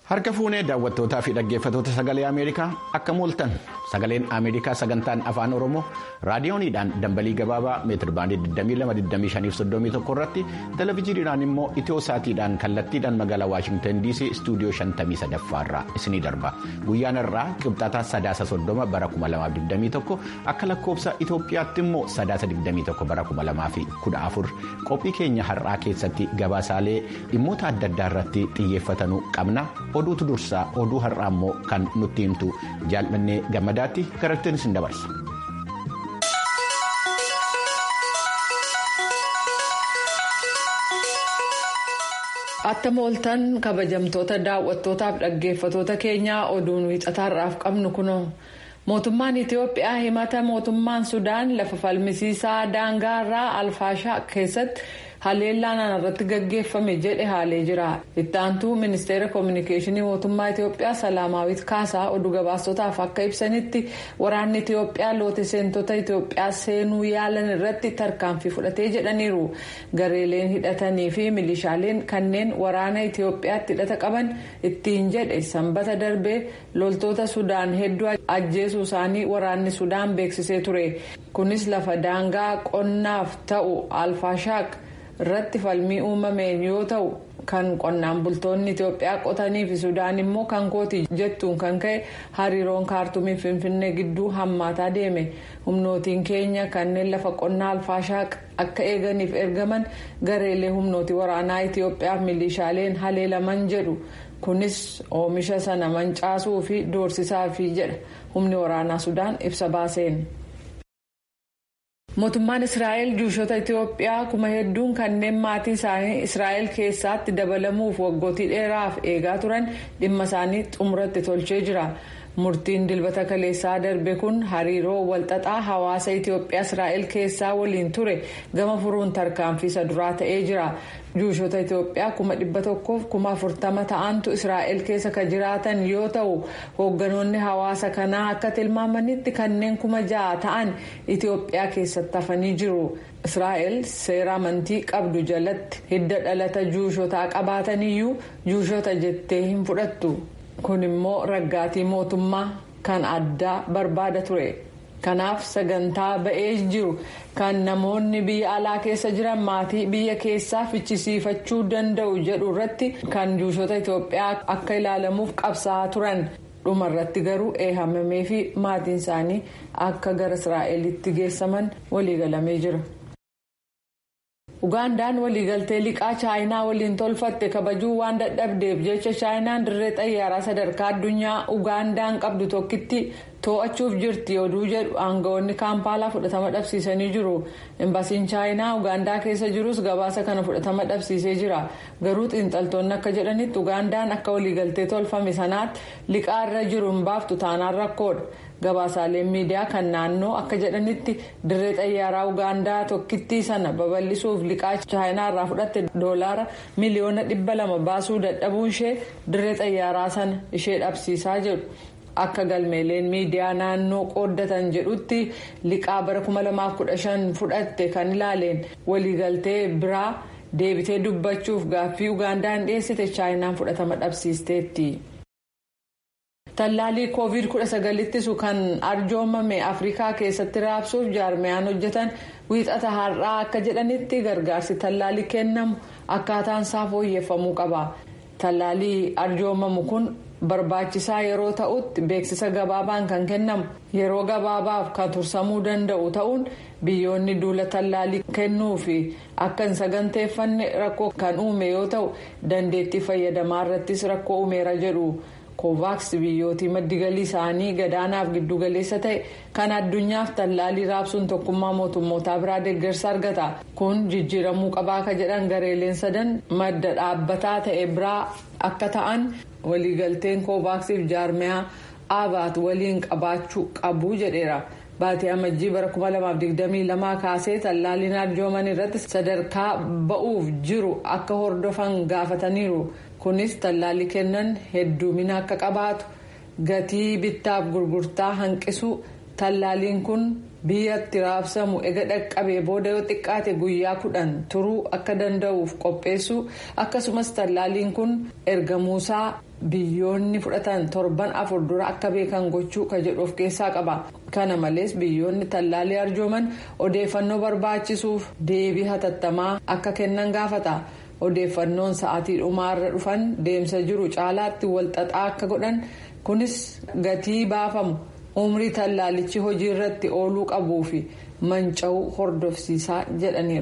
Harka fuunee daawwattootaa fi dhaggeeffattoota sagalee Ameerikaa akka mooltan sagaleen Ameerikaa sagantaan afaan Oromoo raadiyooniidhaan dambalii gabaabaa meetir baandii 2225 irratti televezyiiniidhaan immoo itiyoo saatiidhaan kallattiidhaan magaalaa Waashingtan DC istuudiyoo 53 irraa isinii darba. Guyyaan irraa qibxataa sadaasa 30 bara 2021 akka lakkoofsa Itoophiyaatti immoo sadaasa 21 bara 2014 qophii keenya har'aa keessatti gabaasaalee dhimmoota adda addaa irratti xiyyeeffatanuu qabna. oduutu dursaa oduu har'aa immoo kan nutti himtu jaalladhee gammadaatti garattiin isin dabarsa. Atta mooltan kabajamtoota daawwattootaaf dhaggeeffatoota keenyaa oduun wiixataarraaf qabnu kunoo mootummaan Itiyoophiyaa himata mootummaan Sudaan lafa falmisiisaa daangaarraa alfaashaa keessatti. haleellaan irratti gaggeeffame jedhe haalee jira ittaantuu ministeera koominikeeshinii mootummaa itiyoophiyaa salaamaawit kaasaa oduu gabaasotaaf akka ibsanitti waraanni itiyoophiyaa loote seentota itiyoophiyaa seenuu yaalan irratti tarkaanfii fudhatee jedhaniiru gareeleen hidhatanii fi milishaaleen kanneen waraana itiyoophiyaatti hidhata qaban ittiin jedhe sanbata darbee loltoota sudaan hedduu ajjeesuu isaanii waraanni sudaan beeksisee ture kunis lafa daangaa qonnaaf ta'u alfaashaaq. irratti falmii uumameen yoo ta'u kan qonnaan bultoonni itiyoophiyaa qotanii fi sudaan immoo kan kooti jettuun kan ka'e hariiroon kaartumii finfinnee gidduu hammaataa deeme humnootiin keenya kanneen lafa qonnaa alfaashaaq akka eeganiif ergaman gareelee humnootii waraanaa itiyoophiyaaf milishaaleen haleelaman jedhu kunis oomisha sana mancaasuu fi doorsisaafii jedha humni waraanaa sudaan ibsa baaseen. mootummaan israa'el juushota itiyoophiyaa kuma hedduun kanneen maatii isaanii israa'el keessaatti dabalamuuf waggootii dheeraaf eegaa turan dhimma isaanii xumuratti tolchee jira murtiin dilbata kaleessaa darbe kun hariiroo walxaxaa hawaasa itiyoophiyaa israa'el keessaa waliin ture gama furuun tarkaanfii isa duraa ta'ee jira juushota itiyoophiyaa kuma dhibba tokkoof kuma afurtama ta'antu israa'el keessa kan jiraatan yoo ta'u hoogganoonni hawaasa kanaa akka tilmaamanitti kanneen kuma ja'a ta'an itiyoophiyaa keessatti hafanii jiru israa'el seera amantii qabdu jalatti hidda dhalata juushotaa qabaataniyyuu juushota jettee hin fudhattu kun immoo raggaatii mootummaa kan addaa barbaada ture. kanaaf sagantaa ba'ee jiru kan namoonni biyya alaa keessa jiran maatii biyya keessaa fichisiifachuu danda'u jedhu irratti kan juushota itiyoophiyaa akka ilaalamuuf qabsaa'aa turan dhumarratti garuu eehamamee fi maatiin isaanii akka gara israa'elitti geessaman waliigalamee jira. ugaandaan waliigaltee liqaa chaayinaa waliin tolfatte kabajuu waan dadhabdeef jecha chaayinaan dirree xayyaaraa sadarkaa addunyaa ugaandaan qabdu tokkitti to'achuuf jirti oduu jedhu aangawoonni kaampaalaa fudhatama dhabsiisanii jiru embaasiin chaayinaa ugaandaa keessa jirus gabaasa kana fudhatama dhabsiisee jira garuu xiinxaltoonni akka jedhanitti ugaandaan akka waliigaltee tolfame sanaatti liqaa irra jiru hin baaftu taanaan rakkoodha. gabaasaaleen miidiyaa kan naannoo akka jedhanitti dirree xayyaaraa ugaandaa tokkittii sana babal'isuuf liqaa chaayinaa irraa fudhatte doolaara miliyoona dhibba lama baasuu dadhabuun ishee dirree xayyaaraa sana ishee dhabsiisaa jedhu akka galmeeleen miidiyaa naannoo qooddatan jedhutti liqaa bara 2015 fudhatte kan ilaaleen waliigaltee biraa deebitee dubbachuuf gaaffii ugaandaan dhiyeessite chaayinaan fudhatama dhabsiisteetti. tallaalii koovid 19 ittisu kan arjoomame afrikaa keessatti raabsuuf jaarmiyaan hojjetan wiixata har'aa akka jedhanitti gargaarsi tallaalii kennamu akkaataan isaa fooyyeffamuu qaba tallaalii arjoomamu kun barbaachisaa yeroo ta'utti beeksisa gabaabaan kan kennamu yeroo gabaabaaf kan tursamuu danda'u ta'uun biyyoonni duula tallaalii kennuu fi akka hin saganteeffanne rakkoo kan uume yoo ta'u dandeettii fayyadamaa irrattis rakkoo uumeera jedhu. koovaaks biyyootii maddigalii isaanii gadaanaaf giddugaleessa ta'e kan addunyaaf tallaalii raabsuun tokkummaa mootummootaa biraa deeggarsa argata kun jijjiiramuu qabaa ka jedhan gareeleen sadan madda dhaabbataa ta'e biraa akka ta'an waliigalteen koovaaksiif jaarmiyaa aabaat waliin qabaachuu qabu jedheera. baatii amajjii bara 2022 kaasee tallaaliin arjooman irratti sadarkaa ba'uuf jiru akka hordofan gaafataniiru. kunis tallaalii kennan hedduumina akka qabaatu gatii bittaaf gurgurtaa hanqisu tallaaliin kun biyyatti raabsamu ega dhaqqabee booda yoo xiqqaate guyyaa kudhan turuu akka danda'uuf qopheessuu akkasumas tallaaliin kun ergamuusaa biyyoonni fudhatan torban afur dura akka beekan gochuu ka jedhu of keessaa qaba kana malees biyyoonni tallaalii arjooman odeeffannoo barbaachisuuf deebii hatattamaa akka kennan gaafata odeeffannoon sa'aatii dhumaarra dhufan deemsa jiru caalaatti walxaxaa akka godhan kunis gatii baafamu umrii tallaalichi hojii irratti ooluu qabuu fi manca'uu hordofsiisaa jedhaniiru.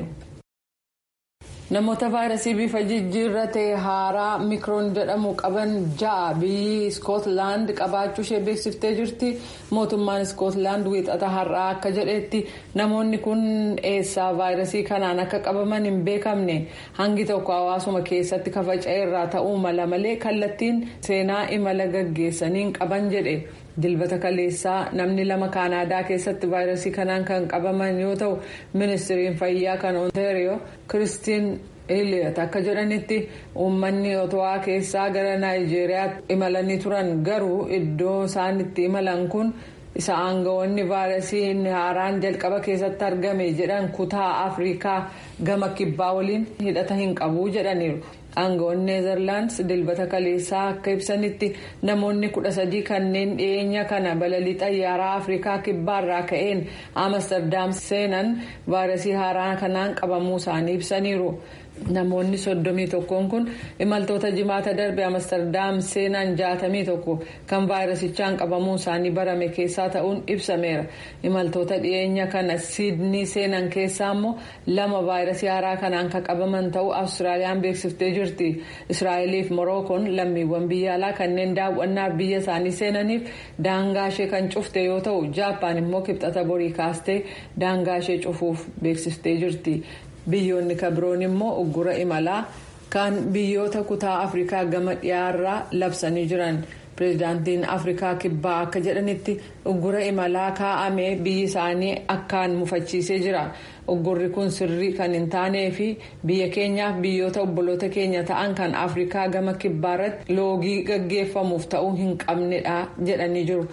namoota vaayirasii bifa jijjiirra ta'e haaraa mikroon jedhamu qaban ja'a biyyi iskootlaand qabaachuu ishee beeksiftee jirti mootummaan iskootlaand wiixata har'aa akka jedhetti namoonni kun eessaa vaayirasii kanaan akka qabaman hin beekamne hangi tokko hawaasuma keessatti kafaca'e irraa ta'uu mala malee kallattiin seenaa imala gaggeessaniin qaban jedhe. dilbata kaleessaa namni lama kaanaadaa keessatti vaayirasii kanaan kan qabaman yoo ta'u ministiriin fayyaa kan ontario kiristiin eliyot akka jedhanitti uummanni otowaa keessaa gara naayijeeriyaatti imalanii turan garuu iddoo isaan itti imalan kun isa aangawoonni vaayirasii haaraan jalqaba keessatti argame jedhan kutaa afrikaa gama kibbaa waliin hidhata hin qabu jedhaniiru. aangawoonni neezerlaandis dilbata kaleessaa akka ibsanitti namoonni kudha sadii kanneen dhiyeenya kana balalii xayyaaraa afrikaa kibbaarraa ka'een amsterdam seenan vaayirasii haaraa kanaan qabamuu isaanii ibsaniiru. namoonni soddomii tokkoon kun imaltoota jimaata darbe amsterdam seenan jaatamii tokko kan vaayirasichaan qabamuu isaanii barame keessaa ta'uun ibsameera imaltoota dhiyeenya kana siidnii seenan keessaa immoo lama vaayirasii haaraa kanaan kan qabaman ta'uu awustiraaliyaan beeksiftee jirti israa'eliif morookoon lammiiwwan biyya alaa kanneen daawwannaaf biyya isaanii seenaniif daangaa ishee kan cufte yoo ta'u jaappaan immoo kibxata borii kaastee daangaa ishee cufuuf beeksiftee jirti. biyyoonni kabiroon immoo uggura imalaa kan biyyoota kutaa afrikaa gama dhiyaarraa labsanii jiran pireezidaantiin afrikaa kibbaa akka jedhanitti uggura imalaa kaa'amee biyyi isaanii akkaan mufachiisee jira uggurri kun sirrii kan hin taanee fi biyya keenyaaf biyyoota obboloota keenya ta'an kan afrikaa gama kibbaarratti loogii gaggeeffamuuf ta'uu hin qabnedha jedhanii jiru.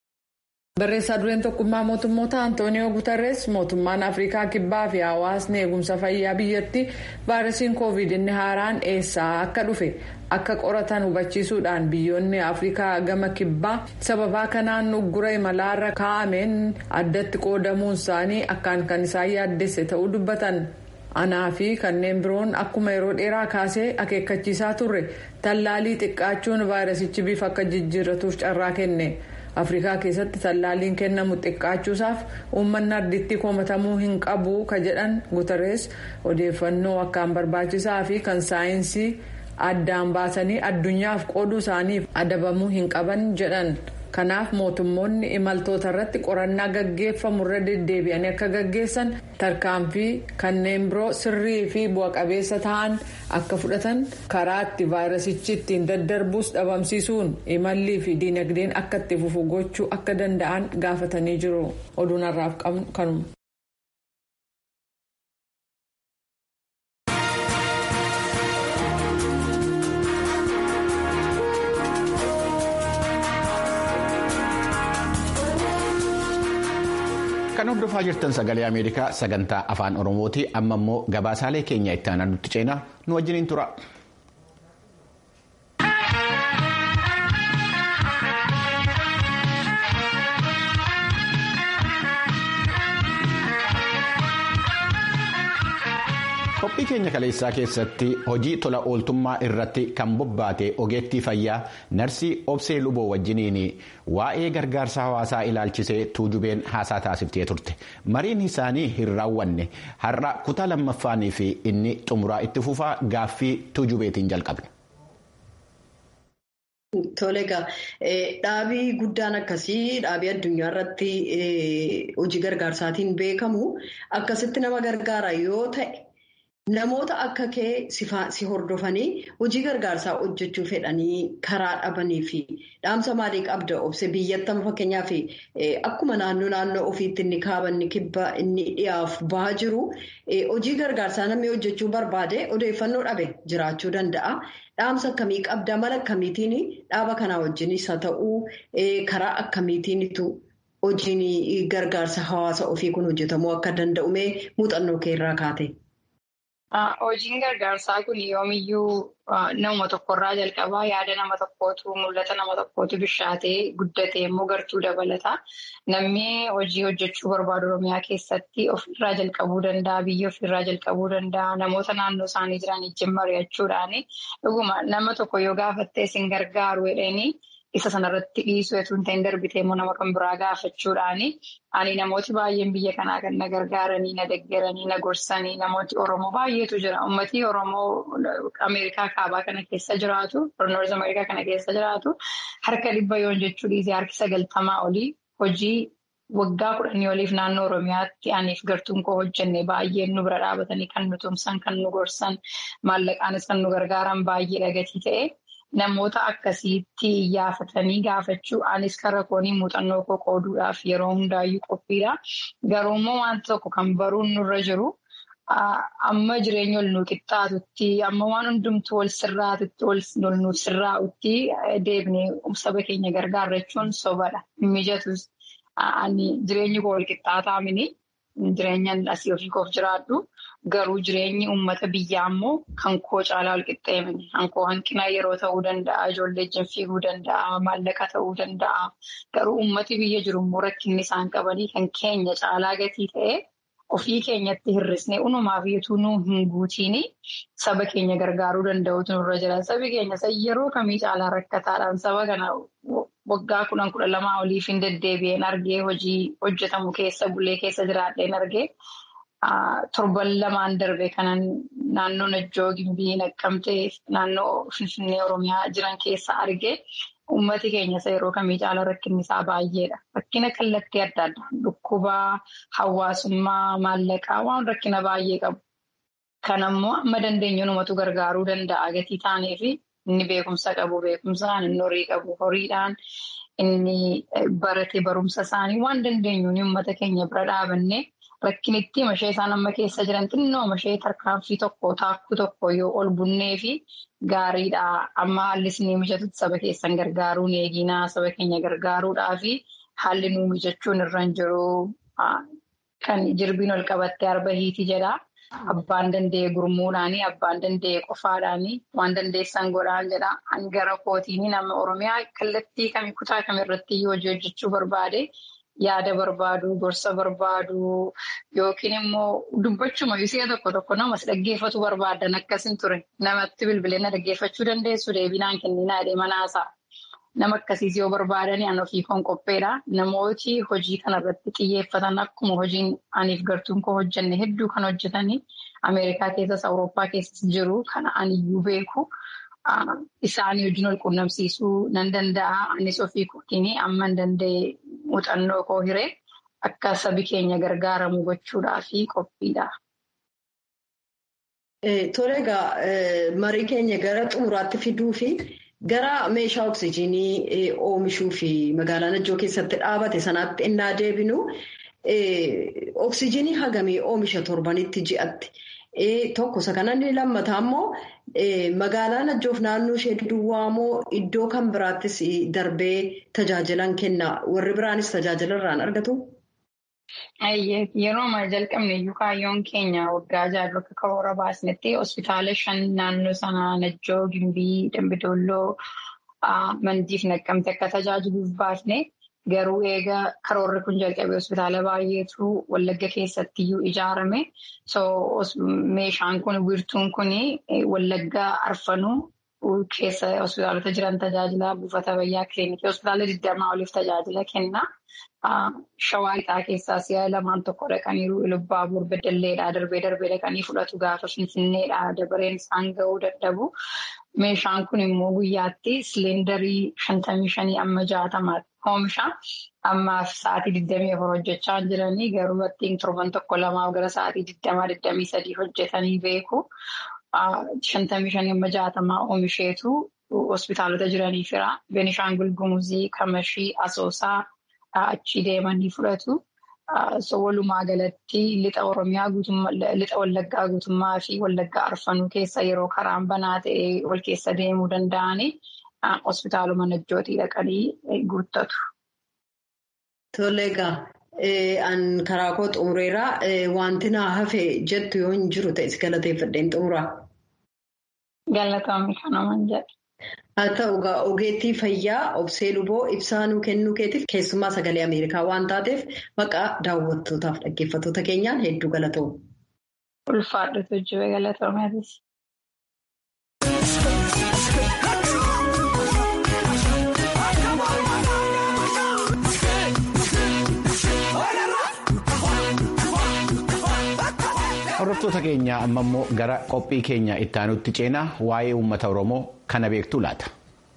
barreessaa dureen tokkummaa mootummoota antooniyoo gutarrees mootummaan afrikaa kibbaa fi hawaasni eegumsa fayyaa biyyatti vaayirasiin koovid inni haaraan eessaa akka dhufe akka qoratan hubachiisuudhaan biyyoonni afrikaa gama kibbaa sababaa kanaan uggura imalaarra kaa'ameen addatti qoodamuun isaanii akkaan kan isaan yaaddesse ta'uu dubbatan. anaa fi kanneen biroon akkuma yeroo dheeraa kaasee akeekkachiisaa turre tallaalii xiqqaachuun vaayirasichi bifa akka jijjiirratuuf carraa kenne. afrikaa keessatti tallaaliin kennamu xiqqaachuusaaf uummanni ardiitti komatamuu hin qabu ka jedhan guutarees odeeffannoo akkaan barbaachisaa fi kan saayinsii addaan baasanii addunyaaf qooduu isaaniif adabamuu hin qaban jedhan kanaaf mootummoonni imaltoota irratti qorannaa gaggeeffamu irra deddeebi'anii akka gaggeessan tarkaanfii kanneen biroo sirrii fi bu'a-qabeessa ta'an akka fudhatan karaa itti vaayirasichi ittiin daddarbuus dhabamsiisuun imallii fi diinagdeen akka itti fufu gochuu akka danda'an gaafatanii jiru oduun har'aaf qabnu kanuma. kan hordofaa jirtan sagalee ameerikaa sagantaa afaan oromooti amma immoo gabaasaalee keenya itti aanutti ceenaa nu wajjiniin tura. qophii keenya kaleessaa keessatti hojii tola ooltummaa irratti kan bobbaate ogeettii fayyaa narsii obsee luboo wajjiniin waa'ee gargaarsa hawaasaa ilaalchisee tuujubeen haasaa taasiftee turte mariin isaanii hin raawwanne har'a kutaa lammaffaanii fi inni xumuraa itti fufaa gaaffii tuujubeetiin jalqabne. Tole egaa dhaabii guddaan akkasii dhaabii addunyaa irratti hojii gargaarsaatiin beekamu akkasitti nama gargaara yoo ta'e. Namoota akka kee si hordofanii hojii gargaarsaa hojjechuu fedhanii karaa dhabanii fi dhaamsa maalii qabda obse biyyattan fakkeenyaaf akkuma naannoo naannoo ofiitti inni kaaba inni kibba inni dhiyaaf bahaa jiru hojii gargaarsaa namni hojjechuu barbaade odeeffannoo dhabe jiraachuu danda'a. Dhaamsa akkamii qabda mala akkamiitiin dhaaba kanaa wajjinis haa ta'uu karaa akkamiitiinitu hojiin gargaarsa hawaasa ofii kun hojjetamuu akka danda'ume muuxannoo kee irraa kaate. Hojiin gargaarsaa kun yoomiyyuu nama tokkorraa jalqabaa yaada nama tokkootu mul'ata nama tokkootu bishaatee guddatee immoo gartuu dabalata. Namni hojii hojjechuu barbaadu Oromiyaa keessatti ofirraa jalqabuu danda'a, biyya ofirraa jalqabuu danda'a, namoota naannoo isaanii jiran wajjin mari'achuudhaani. Dhuguma nama tokko yoo gaafattee isin gargaaru jedhanii isa sanarratti dhiisuu osoo hin ta'in darbitee immoo nama kan biraa gaafachuudhaani. Ani namooti baay'een biyya kanaa kan na gargaaranii, na deeggaranii, na gorsanii namooti Oromoo baay'eetu jira. Uummatni Oromoo Ameerikaa kaabaa kana keessa jiraatu, Noorz Ameerikaa kana keessa jiraatu harka dhibba yoon jechuu dhiisee harki sagaltamaa olii hojii waggaa kudhanii oliif naannoo Oromiyaatti aniif gartuun koo hojjenne baay'een nu bira dhaabatanii kan nu tumsan, kan nu gorsan, maallaqaanis kan nu gargaaran baay'ee dhagatii ta'e. Namoota akkasiitti iyyafatanii gaafachuu anis karaa koonii muuxannoo koo qooduudhaaf yeroo hundaayyuu qophiidha. Garuu immoo wanta tokko kan baruun nurra jiru amma jireenya ol nu qixxaatutti amma waan hundumtuu wal sirraatutti ol nu sirraa'utti deebinee saba keenya gargaarrachuun sobadha. Mijatus jireenyi koo wal qixxaataa mini jireenyaan asii ofii koof jiraadhu. Garuu jireenyi uummata biyyaa immoo kan koo caalaa wal qixxeemini. Kan koo hanqina yeroo ta'uu danda'a, ijoollee ijjiin fiiguu danda'a, maallaqa ta'uu danda'a. Garuu uummati biyya jiru immoo rakkinni isaan qabanii kan keenya caalaa gatii ta'e ofii keenyatti hir'isnee unumaaf yetuu nuu hin guutiini saba keenya gargaaruu danda'utu nurra jira. Sabi keenya yeroo kamii caalaa rakkataadhaan saba kana waggaa kudhan kudha lamaa oliif hin deddeebi'een argee hojii hojjetamu keessa bulee keessa jiraadheen argee. Torban lamaan darbe kanan naannoo Najjoo Gimbii Naqqamtee naannoo Finfinnee Oromiyaa jiran keessa arge uummati keenya isa yeroo kamii caala rakkinni isaa baay'eedha. Rakkina kallattii adda addaa dhukkubaa, hawaasummaa, maallaqaa waan rakkina baay'ee qabu. Kan ammoo amma dandeenyu numatu gargaaruu danda'a gatii taanee fi inni beekumsa qabu beekumsaan inni horii qabu horiidhaan inni barate barumsa isaanii waan dandeenyuun uummata keenya bira dhaabannee. Rakkinitti mashee isaan amma keessa jiran xinnoo mashee tarkaanfii tokko taakkuu tokko yoo ol bunnee fi gaariidha. Amma haalli isin mijatutti saba keessan gargaaruun eeginaa saba keenya gargaaruudhaa fi haalli nuu mijachuun irra hin jiru. Kan jirbiin ol qabattee arba hiiti jedha. Abbaan danda'e gurmuudhaanii abbaan danda'e qofaadhaanii waan dandeessan godhaan jedha. Hangara kootiini nama Oromiyaa kallattii kamii kutaa kamirratti hojii hojjechuu barbaade. Yaada barbaadu, gorsa barbaadu yookiin immoo dubbachuma si'a tokko tokko namas dhaggeeffatu barbaadan akkasin ture. Namatti bilbilee na dhaggeeffachuu dandeessu deebinaan kenninaa jedhee manaasaa. Nama akkasiis yoo barbaadan an ofii koon qopheedha. Namooti hojii kanarratti xiyyeeffatan akkuma hojiin aniif gartuun koo hojjenne hedduu kan hojjetanii Ameerikaa keessas Awurooppaa keessas jiru kana aniyyuu beeku. Isaanii wajjin wal quunnamsiisuu nan danda'a. Anis ofii kootiin amma hin danda'e muuxannoo koo hiree akka sabi keenya gargaaramu gochuudhaaf qophiidha. Tole egaa marii keenya gara xumuraatti fiduu fi gara meeshaa oksijiinii oomishuu fi magaalaa Najjoo keessatti dhaabate sanaatti innaa deebinu oksijiinii hagamii oomisha torbanitti ji'atti. Tokko isa kana inni lammataa immoo magaalaa Najjoof naannoo ishee duwwaa moo iddoo kan biraattis darbee tajaajilan kenna. Warri biraanis tajaajila irraan argatu? Yeroo amma jalqabne iyyuu kaayyoon keenya waggaa jaarraa akka karoora baasnetti hospitaala shan naannoo sanaa Najjoo, Gimbii, Dambidolloo, Mandiif naqqamte akka tajaajiluuf baasne. Garuu egaa karoorri kun jalqabee hospitaala baay'eetu Wallagga keessatti iyyuu ijaarame. Meeshaan kun wiirtuun kun Wallagga Arfanuu keessa hospitaalota jiran tajaajila buufata fayyaa kiliinikii hospitaala digdamaa oliif tajaajila kenna. Shawaa lixaa keessaa si'a lamaan tokko dhaqaniiru Ilubbaabur Beddelleedhaa darbee darbee dhaqanii fudhatu gaafa Finfinneedhaa dabareen isaan ga'uu dadhabu. Meeshaan kun immoo guyyaatti siliindarii shantamii shanii amma jaatamaatti oomisha. Ammaaf sa'aatii digdamii afur hojjechaa jiranii garuu battiin torban tokko lamaaf gara sa'aatii digdamaa digdamii sadii hojjetanii beeku. Shantamii shanii amma jaatamaa oomisheetu hospitaalota jiraniifira. Beenishaangul Gumuzii, Kamashii, Asoosaa achii deemanii fudhatu. Walumaa galatti lixa Oromiyaa lixa Wallaggaa guutummaa fi Wallaggaa Arfanuu keessa yeroo karaan banaa ta'e wal keessa deemuu danda'anii hospitaaluma Najjootii dhaqanii guuttatu. Tole egaa an karaa koo xumureeraa wanti naa hafe jettu yoo hin jiru ta'es galateeffadheen xumuraa. Galatoomii kanumaan jedha. Haa ta'u egaa ogeettii fayyaa obsee luboo ibsaa nuu kennuu keetiif keessumaa sagalee Ameerikaa waan taateef maqaa daawwattootaaf dhaggeeffattoota keenyaan hedduu galatoomna. Ulfaadhutu jiru galatoomeetis. Hordoftoota keenya amma immoo gara qophii keenya itti aanutti ceenaa waa'ee uummata Oromoo kana beektu laata.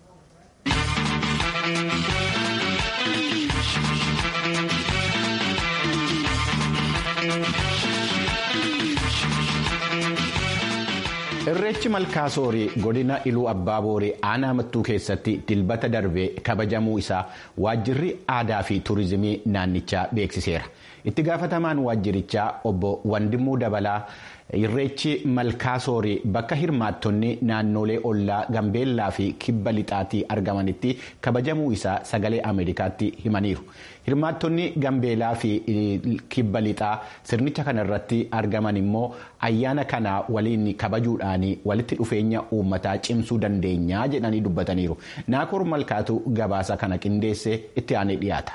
Irreechi Malkaasoorii godina Iluu Abbaa Booree aanaa mattuu keessatti dilbata darbee kabajamuu isaa waajjirri aadaa fi turizimii naannichaa beeksiseera. Itti gaafatamaan waajjirichaa obbo Wandimuu Dabalaa Irreechi Malkaasoorii bakka hirmaattonni naannolee ollaa Gambeellaa fi Kibba Lixaatii argamanitti kabajamuu isaa sagalee Ameerikaatti himaniiru. Hirmaattonni Gambeellaa fi Kibba Lixaa sirnicha kanarratti argaman immoo ayyaana kana waliin kabajuudhaan walitti dhufeenya uummataa cimsuu dandeenya jedhanii dubbataniiru. Naakoor Malkaatu gabaasa kana qindeessee itti aanee dhiyaata.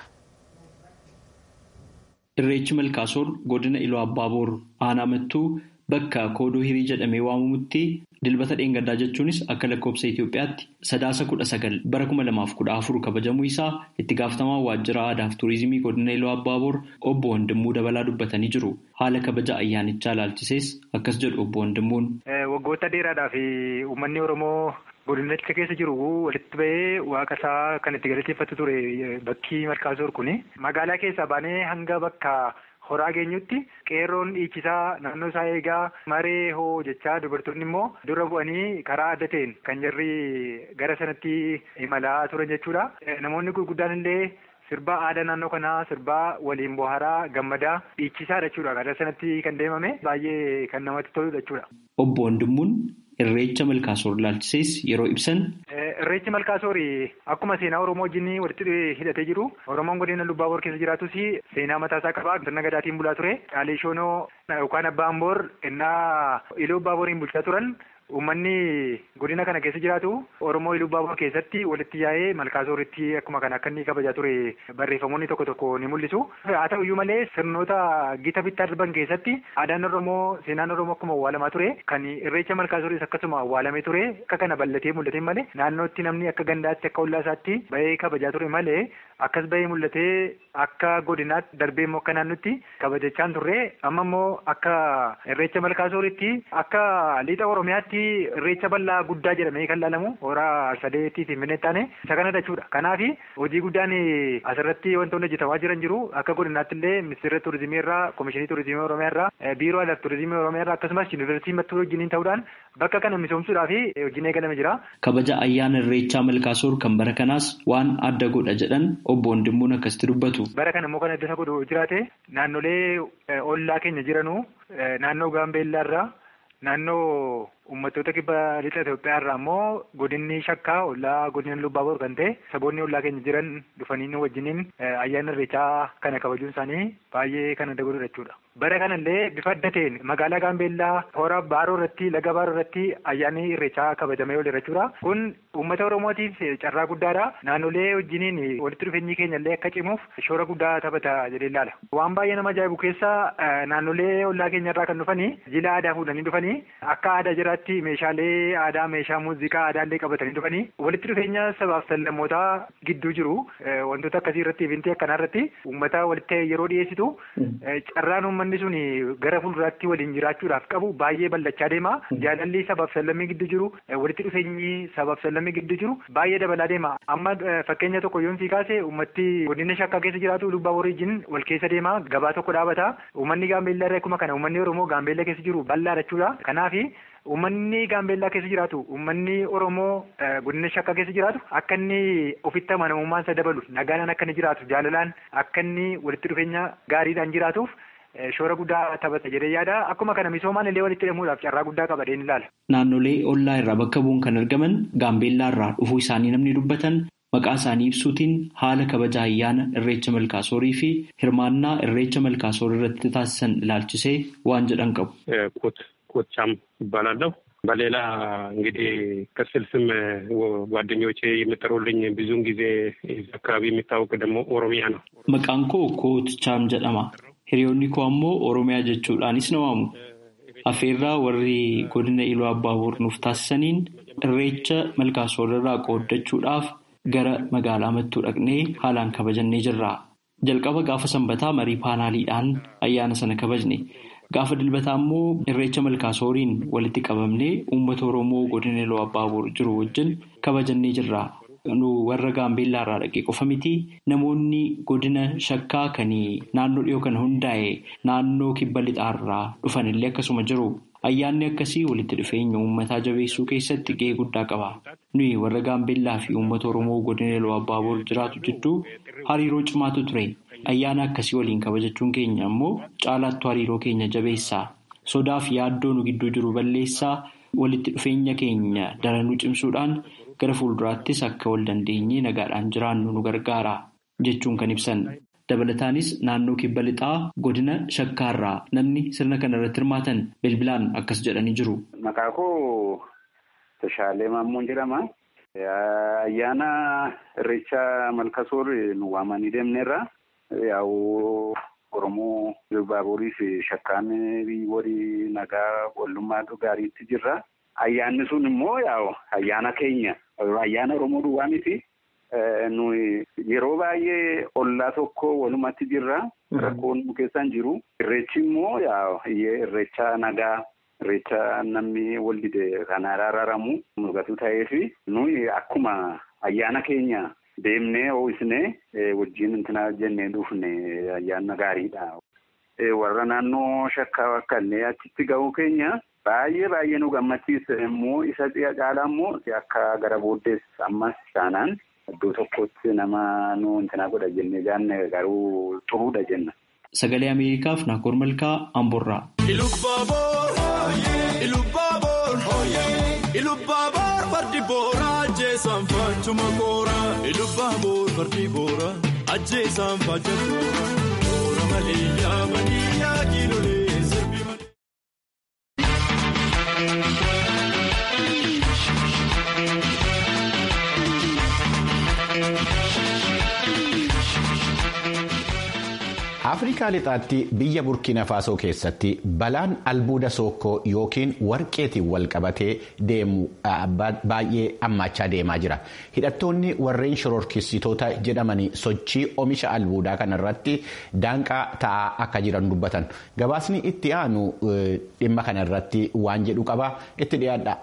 Irreechi Malkaasoor godina Iluu Abbaaboor aanaa mattuu bakka koodoo hirii jedhamee waamamutti dilbata dheengaddaa jechuunis akka lakkoofsa Itoophiyaatti sadaasa kudha sagal bara kuma lamaaf kudha afur kabajamuu isaa itti gaafatamaa waajjira aadaa fi turizimii godina Iluu Abbaaboor obbo Wandimmuu Dabalaa dubbatanii jiru. Haala kabaja ayyaanichaa ilaalchisees akkas jedhu obbo Wandimmuun. Waggoota dheeraadhaa fi uummanni Oromoo godinicha keessa jiru walitti bahee waaqa isaa kan itti galateeffatu ture bakki Malkaasoor kuni. Magaalaa keessaa baanee hanga bakka horaa geenyutti qeerroon dhiichisaa naannoo isaa eegaa maree hoo jechaa dubartoonni immoo dura bu'anii karaa adda ta'een kan jarri gara sanatti imalaa turan jechuudha. Namoonni gurguddaan illee sirbaa aadaa naannoo kanaa sirbaa waliin bohaaraa gammadaa dhiichisaa jechuudha. Gara sanatti kan deemame baay'ee kan namatti toludha jechuudha. Obbo Wandimmuun Irreecha Malkaasoor ilaalchisees yeroo ibsan. Irreechi Malkaasoor akkuma seenaa Oromoo wajjin walitti hidhatee jiru Oromoon godina Lubbaaboor keessa jiraatus seenaa mataasaa qaba. Sirna gadaatiin bulaa ture. Caalee Shoonoo yookaan Abbaan Boor innaa Iluu Abbaaboriin bulchaa turan. Uummanni godina kana keessa jiraatu Oromoo Iluu Abbaabor keessatti walitti yaa'ee Malkaasooritti akkuma kana akka inni kabajaa ture barreeffamoonni tokko tokko ni mul'isu. Haa ta'u iyyuu malee sirnoota gita bittaa darban keessatti aadaan Oromoo seenaan Oromoo akkuma awwaalamaa ture kan irreecha Malkaasooris akkasuma awwaalamee ture akka kana bal'atee mul'ate malee naannootti namni akka gandaatti akka ollaa isaatti bahee kabajaa ture malee akkas bahee mul'atee akka godinaatti darbee immoo akka naannootti kabajachaa turre amma immoo akka irreecha Malkaasooritti akka lixa Oromiyaatti irreecha bal'aa guddaa jedhamee kan laalamu horaa sadeetii fi minne taane isa kana jechuudha. Kanaaf hojii guddaan asirratti wantoonni hojjetamaa jiran jiru akka godinaatti illee ministeera turizimii irraa komishinii turizimii oromiyaa irraa biiroo aadaa turizimii oromiyaa irraa akkasumas yuunivarsiitii mattuu wajjiniin ta'uudhaan bakka kana misoomsuudhaaf hojiin eegalame jira. Kabaja ayyaana irreechaa Malkaasoor kan bara kanaas waan adda godha jedhan obbo Wandimmuun akkasitti dubbatu. Bara kana immoo kan adda isa godhu jiraate naannolee ollaa keenya jiranu naannoo Gaambeellaa irraa naannoo uummattoota kibba lixa Itoophiyaa irraa immoo godinni shakkaa ollaa godina Lubbaaboor kan ta'e saboonni ollaa keenya jiran dhufanii nu wajjiniin ayyaana irreechaa kana kabajuun isaanii baay'ee kan adda godhudha jechuudha. Bara kanallee bifa adda ta'een magaalaa Gaambeellaa hora Baaroo irratti laga Baaroo irratti ayyaanni irreechaa kabajamee ooleera jechuudha. Kun uummata Oromootiif carraa guddaadha. Naannolee wajjiniin walitti dhufeenyi keenya illee akka cimuuf shoora guddaa taphata jedhee ilaala. Waan baay'ee nama ajaa'ibu keessa naannolee ollaa keenya irraa kan dhufanii jila aadaa fuudhanii dhufanii akka aadaa jiraatti meeshaalee aadaa meeshaa muuziqaa aadaallee qabatanii dhufanii walitti dhufeenya sabaaf sallammootaa gidduu jiru wantoota akkasii irratti ifintii akkanaa irratti uummata walitti yeroo dhiyeessitu carraan uummanni sun gara fuulduraatti waliin jiraachuudhaaf qabu baay'ee bal'achaa deema jaalalli sabaaf sallammii gidduu jiru walitti dhufeenyi sabaaf sallammii gidduu jiru baay'ee dabalaa deema amma fakkeenya tokko yoon sii kaase uummatti godina shakkaa keessa jiraatu lubbaa wariijin wal keessa deema gabaa tokko dhaabata uummanni gaambeellaa irraa akkuma kana uummanni oromoo gaambeellaa keessa jiru bal'aa jechuudha kanaaf Uummanni Gaambeellaa keessa jiraatu uummanni Oromoo godina shakkaa keessa jiraatu akka inni ofitti amanamummaan isa dabalu nagaan akka inni jiraatu jaalalaan akka inni walitti dhufeenya gaariidhaan jiraatuuf shoora guddaa taphata jedhee yaada akkuma kana misoomaan illee walitti hidhamuudhaaf carraa guddaa qaba jedheen ilaala. Naannolee ollaa irraa bakka bu'uun kan argaman Gaambeellaa irraa dhufuu isaanii namni dubbatan maqaa isaanii ibsuutiin haala kabaja ayyaana irreecha malkaasoorii fi hirmaannaa irreecha malkaasoorii irratti taasisan ilaalchisee waan jedhan qabu. ኮቻም ይባላለሁ። በሌላ እንግዲህ ቅጽል ስም ጓደኞቼ የሚጠሩልኝ ብዙውን ጊዜ አካባቢ የሚታወቅ ደግሞ ኦሮሚያ ነው። Maqaan koo Kootchaam jedhama. Hiriyoonni koo ammoo Oromiyaa jechuudhaanis na waamu. Affeerraa warri godina Iluu Abbaaboor nuuf taasisaniin irreecha malkaasoorraa qooddachuudhaaf gara magaalaa mattuu dhaqnee haalaan kabajannee jirra. Jalqaba gaafa sanbataa marii paanaaliidhaan ayyaana sana kabajne. Gaafa dilbataa immoo irreecha malkaasooriin walitti qabamnee uummata Oromoo godina Iluu Abbaaboor jiru wajjin kabajannee jirra. Nu warra gaambeellaa irraa dhaqee qofa miti namoonni godina shakkaa kan naannoo dhiyoo kana hundaa'e naannoo kibba lixaarraa dhufanillee akkasuma jiru. Ayyaanni akkasii walitti dhufeenya uummataa jabeessuu keessatti gahee guddaa qaba. Nuyi warra gaambeellaa fi uummata Oromoo godina Iluu Abbaaboor jiraatu jidduu hariiroo cimaatu ture. Ayyaana akkasii waliin kabajachuun keenya ammoo caalaattuu hariiroo keenya jabeessaa. Sodaa fi yaaddoo nu gidduu jiru balleessaa walitti dhufeenya keenya daranuu cimsuudhaan gara fuulduraattis akka wal dandeenyee nagaadhaan jiraannu nu gargaara jechuun kan ibsan. Dabalataanis naannoo kibba lixaa godina shakkaarraa namni sirna kana irratti hirmaatan bilbilaan akkas jedhanii jiru. Maqaa koo Tashaalee Maammoon jedhama. Ayyaana irreecha malkasoor nu waamanii deemneerra. Yaa'u Oromoo Baaburii fi shakkaan walii nagaa wallummaa gaariitti jirra. Ayyaanni sun immoo yaa'u ayyaana keenya ayyaana Oromoo duwwaa miti. Nuyi yeroo baay'ee ollaa tokko walumatti jirra. Rakkoon nu keessan jiru. Irreechi immoo yaa'u irreecha nagaa irreecha namni wal dide kan araaramu mul'atu ta'ee fi nuyi akkuma ayyaana keenya. Deemnee ho'isnee wajjin intina jennee dhufne ayyaana gaariidha. Warra naannoo shakkaa akka illee achitti ga'uu keenya baay'ee baay'ee nu gammachiisa immoo isa caalaa immoo akka gara booddees ammas taanaan iddoo tokkotti nama nu intina godha jennee jaanne garuu xuruudha jenna. Sagalee Ameerikaaf Naakoor Malkaa Amborraa. Ilubaaboor fardi booraa ajjeesaan faachuma kooraa. Ilubaaboor fardi booraa ajjeesaan faacha kooraa. Toora malee yaamanii yaakiilolee sirbi malee. Afrikaa lixaatti biyya Burkina Faasoo keessatti balaan albuuda sookkoo yookiin warqeetiin wal qabatee deemu baay'ee hammaachaa deemaa jira. Hidhattoonni warreen shororkeessitoota jedhamanii sochii oomisha albuudaa kanarratti daanqaa ta'aa akka jiran dubbatan. Gabaasni itti aanu dhimma kanarratti waan jedhu qaba. Itti dhiyaadha.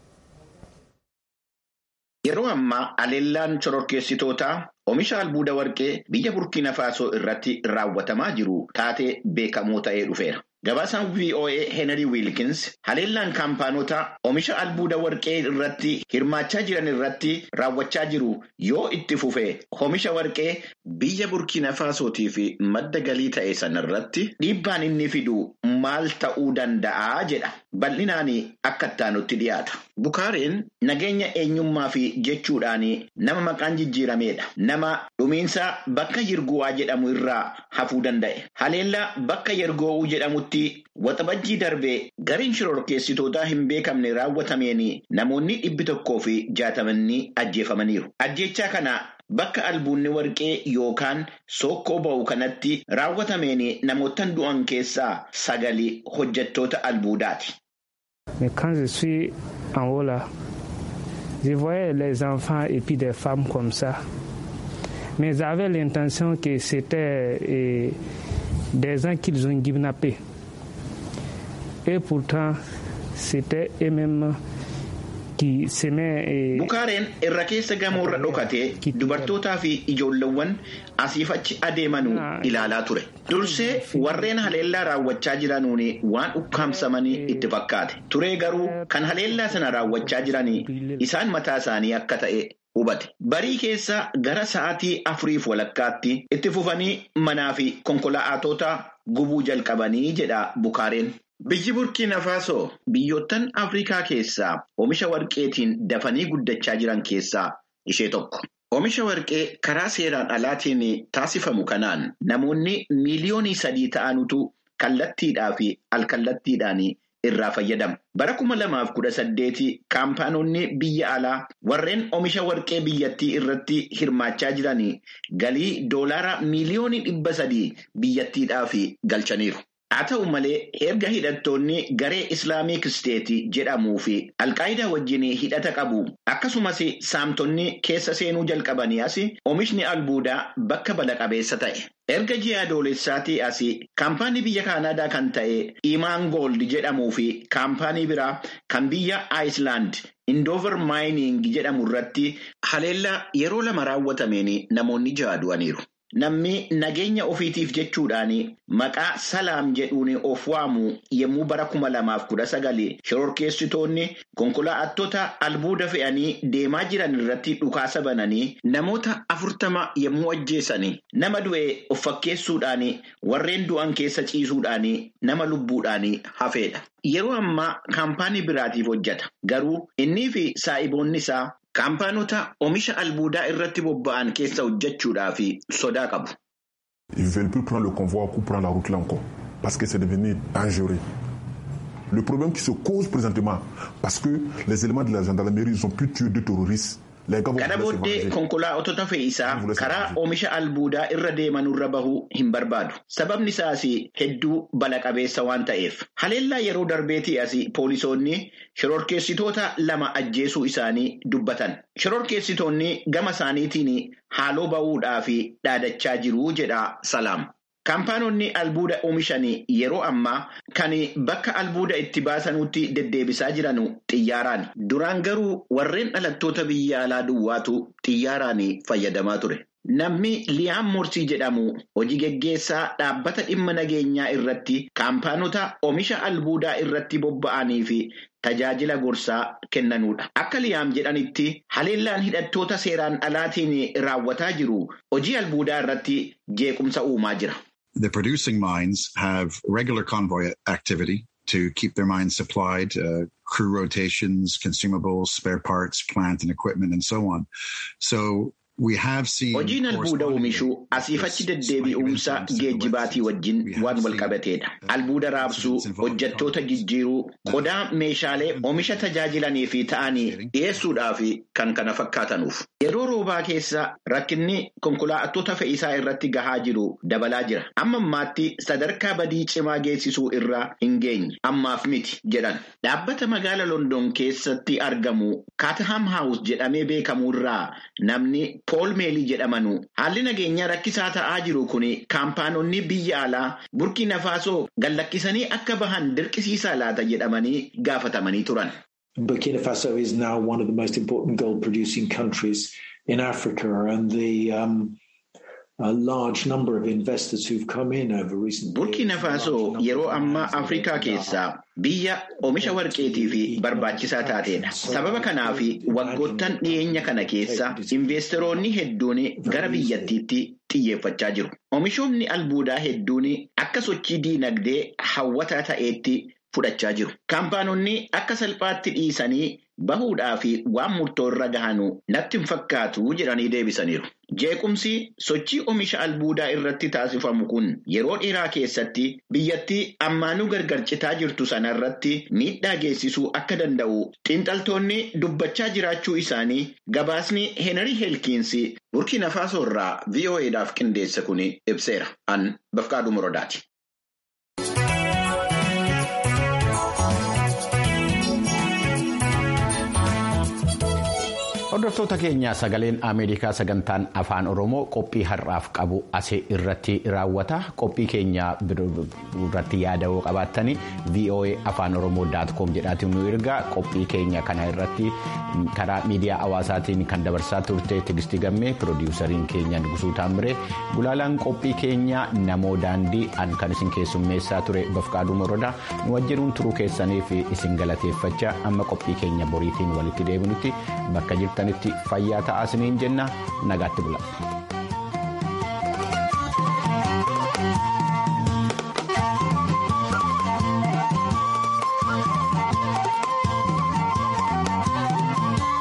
Yeroo ammaa aleellaan shororkeessitootaa oomisha albuuda warqee biyya burkiina faasoo irratti raawwatamaa jiru taatee beekamoo ta'ee dhufeera. Gabaasaan VOA Henry Wilkins haleellaan kaampaanota oomisha albuuda warqee irratti hirmaachaa jiran irratti raawwachaa jiru yoo itti fufe oomisha warqee biyya burkiina faasootii fi madda galii ta'e sana irratti dhiibbaan inni fidu maal ta'uu danda'a jedha. Bal'inaan akka ittaanutti dhiyaata. Bukaareen nageenya eenyummaa fi jechuudhaan nama maqaan jijjiirameedha. Nama dhumiinsa bakka yirguwaa jedhamu irraa hafuu danda'e. Haleellaa bakka yergoowuu jedhamutti waxabajjii darbee gariin shororkeessitootaa hin beekamne raawwatameen namoonni dhibbi tokkoo fi jaatamanni ajjeefamaniiru. Ajjechaa kana bakka albuunni warqee yookaan sookkoo ba'u kanatti raawwatameen namootan du'an keessaa sagali hojjettoota albuudaati. Mais quand je suis en haut là, je voyais les enfants et puis des femmes comme ça. Mais j'avais l'intention que c'était eh, des gens qu'ils ont kidnappés. Et pourtant, c'était eux-mêmes qui s'aimaient. Bukaareen irra keessa gamoorra dhokatee dubartootaa fi ijoolleewwan asiif achi adeemanuu ilaalaa ture. Dursee warreen haleellaa raawwachaa jiranuun waan ukkaamsamanii itti fakkaate. Turee garuu kan haleellaa sana raawwachaa jiranii isaan mataa isaanii akka ta'e hubate. Barii keessa gara sa'aatii afuriif walakkaatti itti fufanii manaa fi konkolaatota gubuu jalqabanii jedha Bukaareen. Biyyi Burkiina Faasoo biyyoottan Afrikaa keessaa oomisha warqeetiin dafanii guddachaa jiran keessaa ishee tokko. Oomisha warqee karaa seeraan alaatiin taasifamu kanaan namoonni miiliyoonii sadii ta'anutu kallattiidhaa fi alkallattiidhaan irraa fayyadamu. Bara kuma lamaaf kudha saddeeti kaampaanonni biyya alaa warreen oomisha warqee biyyattii irratti hirmaachaa jiran galii doolaara miiliyoonii dhibba sadii biyyattiidhaaf galchaniiru. Haa ta'u malee erga hidhattoonni garee Islaamiik Isteetii jedhamuu fi Alqaayidaa wajjin hidhata qabu akkasumas saamtonni keessa seenuu jalqabanii as oomishni albuudaa bakka bala qabeessa ta'e. Erga ji'a adoolessaatii as kaampaanii biyya Kaanaadaa kan ta'e Imaan Gold jedhamuu fi kaampaanii biraa kan biyya Aayislaand Indoover Maayining jedhamu irratti haleellaa yeroo lama raawwatameen namoonni ja'a du'aniiru. Namni nageenya ofiitiif jechuudhaan maqaa salaam jedhuun of waamu yommuu bara kuma lamaaf kudha sagali shororkeessitoonni konkolaattota albuuda fe'anii deemaa jiran irratti dhukaasa bananii namoota afurtama yommuu ajjeessan nama du'e of fakkeessuudhaan warreen du'an keessa ciisuudhaan nama lubbuudhaan hafeedha. Yeroo ammaa kaampaanii biraatiif hojjeta. Garuu innii fi saa'iboonni isaa. Kaampaanota oomisha albuudaa irratti bobba'an keessa hojjechuudhaaf sodaa qabu. Ils ne veulent plus prendre le convoi ou prendre la route là encore parce que c'est devenu dangereux. Le problème qui se cause présentement parce que les éléments de la gendarmerie ils ont pu tuer deux terroristes. Kana booddee konkolaattota fe'iisaa karaa oomisha albuudaa irra deemanurra bahuu hin barbaadu. Sababni isaas hedduu bala qabeessa waan ta'eef. Haleellaa yeroo darbeetii as poolisoonni shororkeessitoota lama ajjeesuu isaanii dubbatan. Shororkeessitoonni gama isaaniitiin haaloo ba'uudhaaf dhaadachaa jiru jedha Salaam. Kaampaanonni albuuda oomishan yeroo ammaa kan bakka albuuda itti baasanutti deddeebisaa jiran xiyyaaraan. Duraan garuu warreen dhalattoota biyya alaa duwwaatu xiyyaaraan fayyadamaa ture. Namni Liyaam Morsii jedhamu hojii geggeessaa dhaabbata dhimma nageenyaa irratti kaampaanota oomisha albuudaa irratti bobba'anii fi tajaajila gorsaa kennanudha. Akka Liyaam jedhanitti haleellaan hidhattoota seeraan alaatiin raawwataa jiru hojii albuudaa irratti jeequmsa uumaa jira. The producing mines have regular convoy activity to keep their mines supplied, uh, crew rotations, consumables, spare parts, plant and equipment, and so on. So Hojiin albuuda oomishuu asiifachi deddeebi'umsa geejjibaatii wajjin waan wal qabateedha. Albuuda raabsuu, hojjettoota jijjiiruu, qodaa meeshaalee oomisha tajaajilanii fi ta'anii dhiyeessuudhaaf kan kana fakkaatanuuf. Yeroo roobaa keessa rakkinni konkolaattota fe'isaa irratti gahaa jiru dabalaa jira. Amma ammaatti sadarkaa badii cimaa geessisuu irraa hin geenye. Ammaaf miti jedhan. Dhaabbata magaala London keessatti argamu Kaataham House jedhamee beekamu irraa namni Pool Meelii jedhamanu haalli nageenyaa rakkisaa ta'aa jiru kun kaampaanonni biyya alaa burkina faasoo gallakkisanii akka bahan dirqisiisaa laata jedhamanii gaafatamanii turan. Burkina Faso is now one of the most important gold producing countries in Africa and the um, a large number of investors who've come in over recent Burkina Faso yeroo ammaa Afrikaa keessaa biyya oomisha warqeetii fi barbaachisaa taateedha. Sababa kanaaf waggoottan dhiyeenya kana keessa investoroonni hedduun gara biyyattiitti xiyyeeffachaa jiru. Oomishoonni albuudaa hedduun akka sochii diinagdee hawwataa ta'eetti fudhachaa jiru. Kaampaanonni akka salphaatti dhiisanii bahuudhaa fi waan murtoo irra gahanu natti hin fakkaatu jedhanii deebisaniiru. Jeequmsi sochii oomisha albuudaa irratti taasifamu kun yeroo dheeraa keessatti biyyattii ammaanuu gargar citaa jirtu sana irratti miidhaa geessisuu akka danda'u xiinxaltoonni dubbachaa jiraachuu isaanii gabaasni Heenarii Heelkiinsi Burkina Faasoo irraa VOA'dhaaf qindeesse kun ibseera. An Bafqaaduu Morodaati. Hordoftoota keenya sagaleen Ameerikaa sagantaan afaan Oromoo qophii har'aaf qabu asii irratti raawwata. Qophii keenya irratti yaada'uu qabaattanii VOA afaan Oromoo daatkoom jedhaatiin nu ergaa qophii keenya kana irratti karaa miidiyaa hawaasaatiin kan dabarsaa turte Tigistii Gammee piroodiwusariin keenya Nugusuu Taamiree gulaalaan qophii keenya namoo daandii an kan isin keessummeessaa ture Bafqaaduu Morodaa nu wajjinuun turuu keessaniif isin galateeffachaa amma qophii keenya boriitiin walitti deebinutti bakka jirtan. fayyaa ta'aa isiniin jenna nagaatti bula.